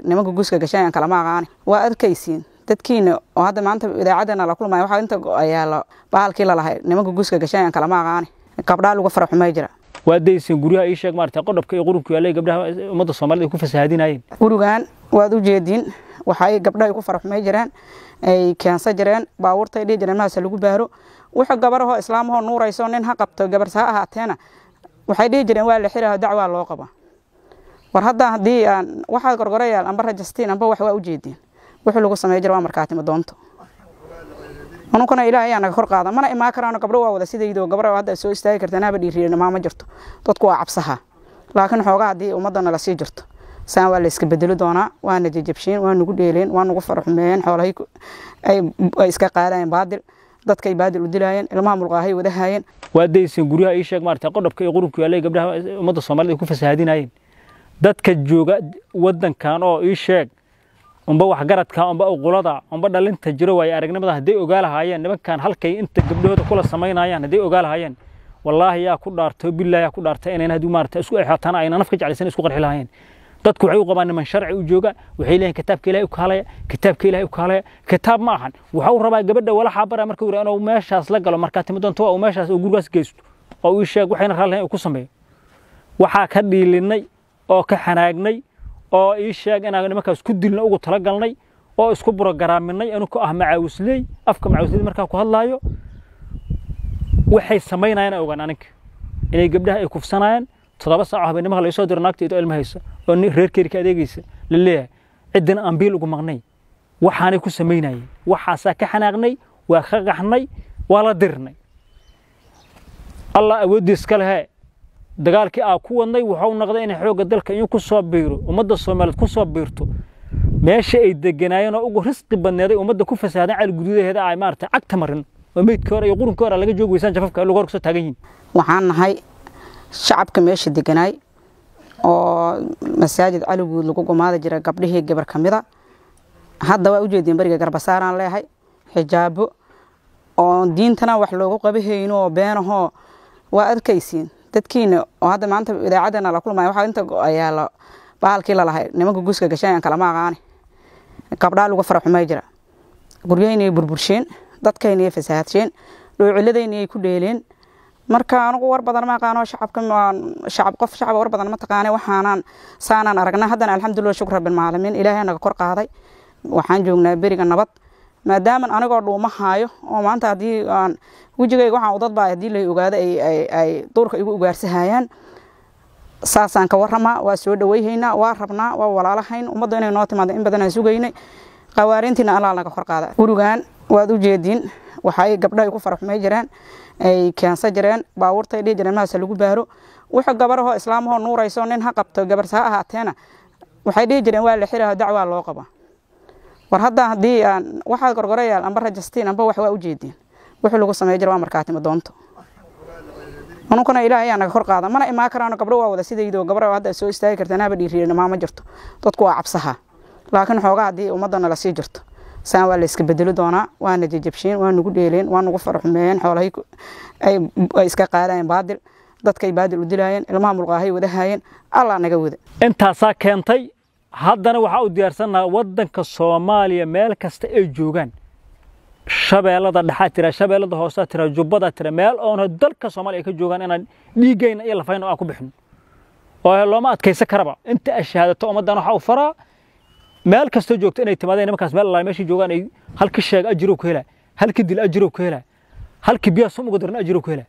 nimanka guuska gashayan kalama aqaani waa arkaysiin dadkiina oo hadda maanta idaacadana la kulmaya waxaa inta yaalo bahalkii lalahay nimanka guuska gashayan kalama aqaani gabdhaa lagu fara xumay jira waa daysan guryaha ii sheeg maarata qodobka iyo qurubka yaalay gabdhaha ummadda soomaalida ay ku fasahaadinayeen gurigan waad u jeediin waxay gabdhaha ku fara xumay jireen ay keensan jireen baabuurtay dhihi jireen mahaase lagu baaro wuxuu gabarahoo islaamahoo nuurayso nin ha qabto gabarse ha ahaateena waxay dhihi jireen waa la xiraho dacwaa loo qaba war hadda haddii aan waxaa gorgorayaal amba rajastiin amba wax waa u jeediin wixii lagu samey jira waa markaatimo doonto anunkana ilaahay ayaa naga kor qaada mana imaan karaano gabdho waa wada sidaydo gabar hadda soo istaagi kartaan haba dhiiriirina maama jirto dadku waa cabsaha laakiin xoogaa haddii ummadana lasii jirto saan waa la iska bedeli doonaa waana jajabshiin waa nagu dheeleen waa nagu faraxumeeyeen xoolahay ay iska qaadayeen baadil dadkay baadil u dilaayeen ilmaha mulqaahay wadahaayeen waa daysan guryaha ii sheeg maarata qodobka iyo qurubka yaalay gabdhaha ummadda soomaalida ay ku fasahaadinayeen dadka jooga waddankan oo ii sheeg umba waxgaradka umba uqulada umba dhalinta jiro waaye aragnimada hadday ogaa lahaayeen nimankan halkay inta gabdhahooda kula samaynayaan hadday ogaa lahaayeen wallaahi yaa ku dhaartay billah yaa ku dhaartay inayna haddii maarata isku exaatana ayna naf ka jeclaysan isku qarxi lahaayeen dadku waxay u qabaan niman sharci u jooga waxay leeyihin kitaabka ilaahay u kaalaya kitaabka ilaahay u kaalaya kitaab ma ahan waxa uu rabaa gabadha walaxaa bara marka uu inuu meeshaas la galo markaa timi doonto waa uu meeshaas uu gurigaas geysto oo uu sheeg waxayna raalli uu ku sameeyo waxaa ka dhiilinay oo ka xanaagnay oo ii sheeg inaan nimankaas ku dilna ugu talagalnay oo isku burogaraaminnay anu ku ah macaawisley afka macaawisley markaa ku hadlaayo waxay samaynayaan ogaan aninka inay gabdhaha ay kufsanayaan toddoba saaco habeennimaha laga soo diro naagta idoo ilma haysa oo reerkeeri ka adeegaysa la leeyahay ciddina aan biil ugu maqnay waxaanay ku samaynayeen waxaasaa ka xanaaqnay waa ka qaxnay waa la dirnay allah awooddiis ka lehee dagaalkii aa ku wadnay wuxuu noqday inay xoogga dalka in ku soo biiro ummadda soomaaliyeed ku soo biirto meesha ay deganaayeen oo ugu risqi badneeday ummadda ku fasaadan cali guduudaheeda ay maaragtay cagta marin oo meydkii hore iyo qurunkii hore laga joogi weysaan jafafka lagu hor kusoo taagan yihin waxaan nahay shacabka meesha deganaay oo masaajid caliguud lagu gumaada jira gabdhihii gabar ka mida hadda waa ujeediin beriga garbasaaraan leehay xijaabo oo diintana wax loogu qabahayno oo beenahoo waa arkaysiin dadkiina oo hadda maanta idaacadana la kulmaya waxaa inta yaalo bahalkii lalahay nimanka guuska gashayan kalama aqaani gabdhaa lagu fara xumay jira guryahaynay burbursheen dadkaynay fasahadsheen dhoociladaynaay ku dheeleen marka anugu war badan ma aqaano shacabka shacab qof shacab war badan ma taqaane waxaanaan saanaan aragnaa haddana alxamdulillah shukr rabbil caalamiin ilaahay naga kor qaaday waxaan joognaa beriga nabad maadaama anigoo dhuuma haayo oo maanta haddii aan wejigayga waxaan udad baa haddii la ogaado ay duurka igu ugaarsahayaan saasaan ka waramaa waa soo dhaweyhaynaa waa rabnaa waa walaalahayn ummadda inay noo timaado in badan aan sugaynay qawaarintiina allah naga kor qaada gurigan waad u jeediin waxay gabdhaha ku fara xumay jireen ay keensan jireen baabuurtay dhihi jireen mahaase lagu baaro wuxuu gabarahoo islaamahoo nuurayso nin ha qabto gabarse ha ahaateena waxay dhihi jireen waa la xiraho dacwaa loo qaba war hadda haddii aan waxaa gorgorayaal amba rajastiin amba wax waa u jeediin wixii lagu samey jira waa markaatimo doonto anunkana ilaahay ayaa naga kor qaada mana imaan karaano gabdho waa wada sidaydo gabar hadda soo istaagi kartaan haba dhiiriirina maama jirto dadku waa cabsaha laakiin xoogaa haddii ummadana lasii jirto saan waa la iska bedeli doonaa waana jajabshiin waa nagu dheeleen waa nagu faraxumeeyeen xoolahay ay iska qaadayeen baadil dadkay baadil u dilaayeen ilmaha mulqaahay wadahaayeen allah naga wada intaasaa keentay haddana waxaa u diyaarsannaha waddanka soomaaliya meel kasta ay joogaan shabeellada dhexaa tira shabeellada hoosaa tira jubbada tira meel oona dalka soomaaliya ay ka joogaan inaan dhiiggayna iyo lafayna aan ku bixin oo looma adkaysan karaba inta ay shahaadato ummaddan waxaa u faraa meel kastoo joogto inay timaadeen nimankaas meel allaale meeshii joogaan ay halki sheeg ajirow ku helaa halki dil ajirow ku helaa halki biyaa sum uga daran ajirow ku helaa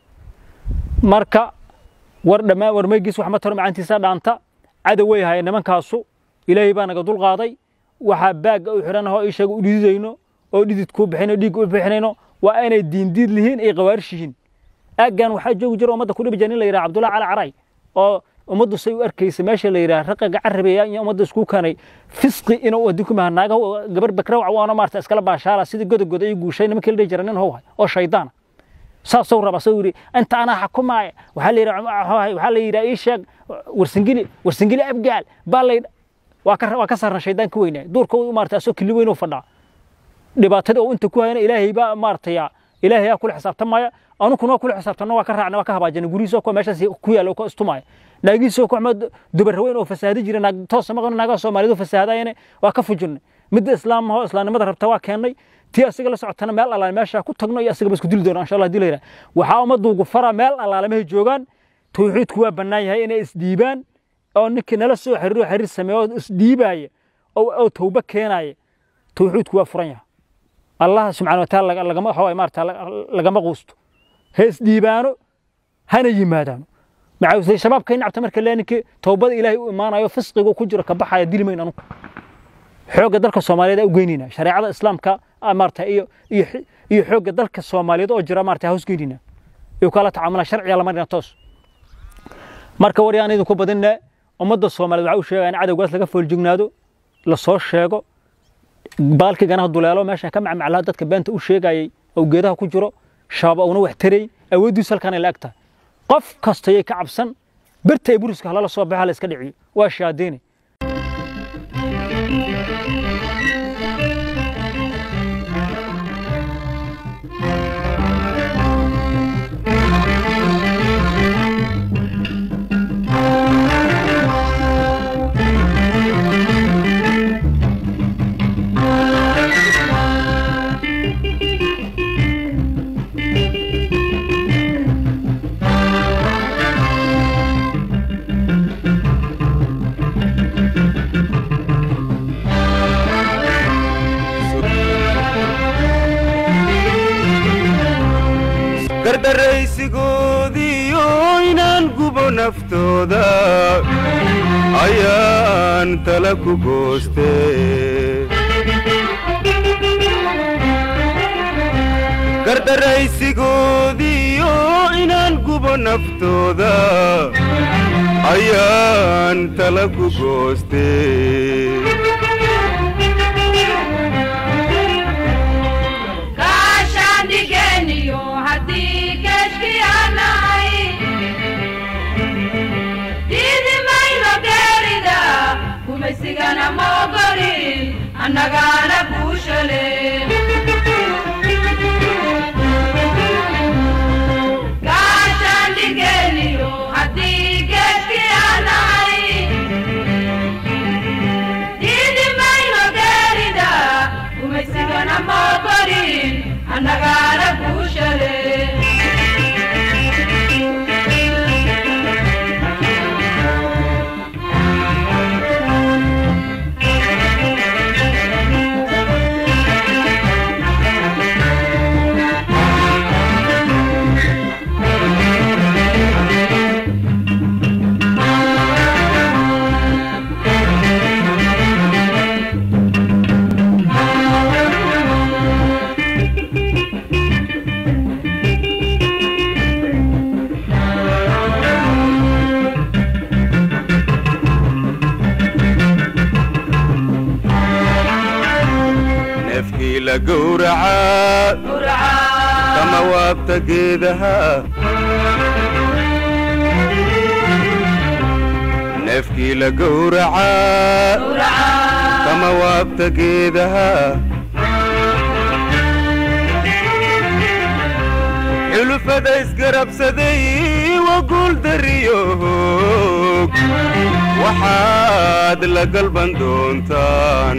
marka war dhammaan war maygiis wax ma taro macaantiisa dhaanta cadow way hayeen nimankaasu ilaahay baa naga dul qaaday waxaa baagga u xidhan ahoo ii sheega u dhididayno oo dhidid kuu bixinayno dhiig u bixinayno waa inay diindiid lihiin ay qawaarish yihiin aaggan waxaa joogi jira ummadda ku dhibi jira nin la yidhaha cabdullahi cali caray oo ummaddu say u arkaysa meesha la yidhaha raqaga carabeeya iyo ummadda isku kanay fisqi inuu haddii ku mahanaaga gabar bakrawca waana maarta iskala baashaala sidii godogoda iyo guushay nimankii la dhihi jira nin howhay oo shaydaana saasuu raba soo yidhi inta anaa xakumaaya waxaa la yidhi waxaa la yidhi ii sheeg warsingili warsingili abgaal baa la waa ka waa ka saarna shaydaan ka weynaa duurka u maartay asoo kili weyn u fadhaa dhibaatada oo inta ku hayana ilaahay baa maartay ilaahay yaa kula xisaabtamaya anukuna waa kula xisaabtanno waa ka raacna waa ka habaajana gurihiisa kuwa meeshaas ku yaala oo ka istumaya naagihiisa ku xumad dubarraweyn oo fasaadi jira naag toosa maqan naagaha soomaalidu fasaadayane waa ka fujinay midda islaamaho islaamnimada rabta waa keennay tii asiga la socotana meel allaale meesha ku tagno iyo asiga ba isku dili doona insha allah hadii la yidhaha waxaa ummaddu ugu fara meel allaale mahay joogaan tawxiidku waa bannaan yahay inay isdhiibaan oo ninkii nala soo xiriiro xiriir sameeyo oo isdhiibaaya oo tawba keenaaya tawxiidku waa furan yahay allah subxana wataala lagama waxa maarata lagama quusto ha isdhiibaano hana yimaadaano maxaa shabaabka nacabta marka lee ninkii tawbada ilaahay u imaanayo fisqiga ku jiro ka baxaya dili mayn anugu xoogga dalka soomaaliyeed aa u geynayna shareecada islaamka maarata iyo iyo iyo xoogga dalka soomaaliyeed oo jira maarata hoos geynayna iyo kala tacaamula sharciga lama dhina toos marka war yaan idinku badinne ummadda soomaaliyeed waxaa u sheegaya in cadowgaas laga fooljignaado lasoo sheego baalkii ganaha duleelo meesha ka macmaclaha dadka beenta u sheegayay oo geedaha ku jiro shabaab una wax taray awooddiisu halkaan ay la eg tahay qof kastayay ka cabsan birta ay buriska halala soo baxa la iska dhiciyo waa shaadeyne gardaraysigoodiyo inaan gubo naftooda ayaan tala ku gooste gardaraysigoodiyo inaan gubo naftooda ayaan tala ku gooste sigana mogolin annagana kuushale gaashaandhigeniyo haddii geedki anahay diidimayno geerida kumaysigana mogolin annagana kuushale neefkii la gowracaa kama waabta geedaha neefkii la gowracaa kama waabta geedaha xulufada isgarabsaday wa guuldariyo hoog waxaad la galban doontaan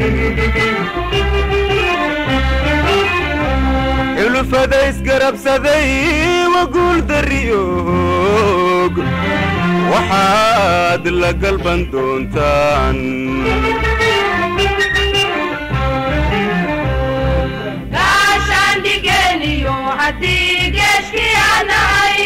xulufada isgarabsaday wa guuldariyo hoog waxaad la galban doontaan gaashaandhigeniyo haddii geeshki anahay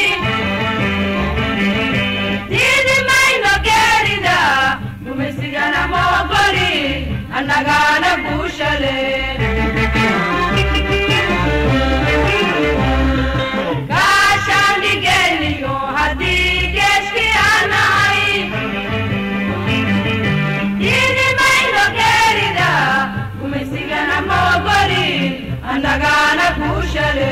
diidimayno geerida gumaysigana mogoli annagana guushale gaashaandhigeniyo haddii geeshki anahay diidimayno geerida gumaysigana mogoli annagana guushale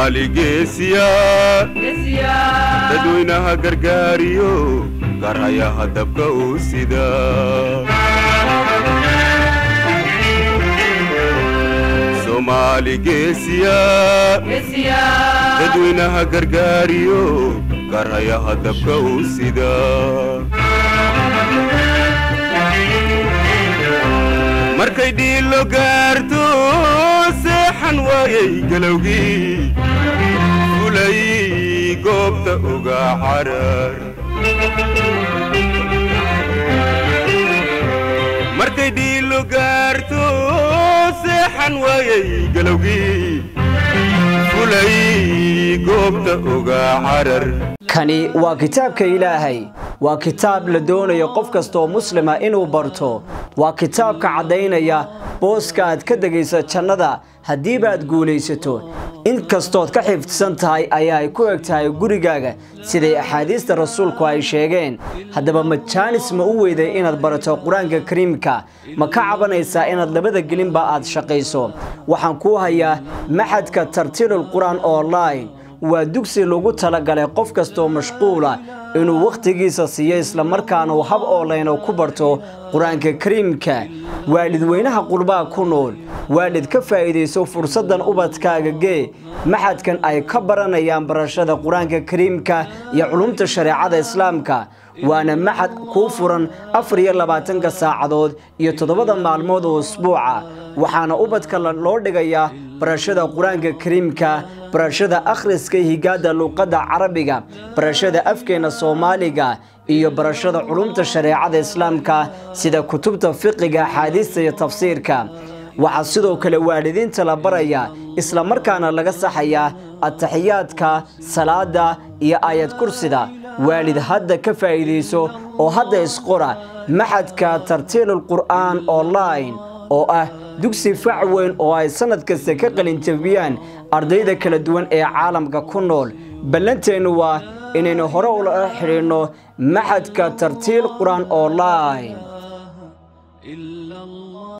soomaali geesiya dadweynaha gargaariyo garayaha dabka uu sida soomaali geesiya dadweynaha gargaariyo garayaha dabka uu sida markay dhiilo gaarto seexan waayay galowgii fulay goobta uga carar markay dhiilo gaarto seexan waayay galowgii fulay goobta uga carar kani waa kitaabka ilaahay waa kitaab la doonayo qof kastaoo muslima inuu barto waa kitaabka caddaynaya booska aad ka degaysa jannada haddiibaad guulaysato in kastood ka xifdsan tahay ayaa ay ku eg tahay gurigaaga siday axaadiista rasuulku ay sheegeen haddaba ma jaanis ma u weyday inaad barato qur-aanka kariimka ma ka cabanaysaa inaad labada gelinba aad shaqayso waxaan kuu hayaa maxadka tartiilul qur-aan online waa dugsi lagu talagalay qof kastaoo mashquula inuu wakhtigiisa siiyo islamarkaana uu hab oolayno ku barto qur-aanka kariimka waalidweynaha qurbaha ku nool waalid ka faa'iidayso fursaddan ubadkaaga gee maxadkan ay ka baranayaan barashada qur-aanka kariimka iyo culumta shareecada islaamka waana maxad kuu furan afar iyo labaatanka saacadood iyo toddobada maalmood oo usbuuca waxaana ubadka loo dhigayaa barashada qur-aanka kariimka barashada akhriska higaada luuqadda carabiga barashada afkeena soomaaliga iyo barashada culumta shareecada islaamka sida kutubta fiqiga axaadiista iyo tafsiirka waxaa sidoo kale waalidiinta la baraya islamarkaana laga saxayaa ataxiyaadka salaada iyo aayad kursida waalid hadda ka faa'iidayso oo hadda isqora maxadka tartiilul qur'aan online oo ah dugsi fac weyn oo ay sannad kasta ka qalinjabiyaan ardayda kala duwan ee caalamka ku nool ballanteennu waa inaynu hore ula xidhiidhno maxadka tartiil qur-aan online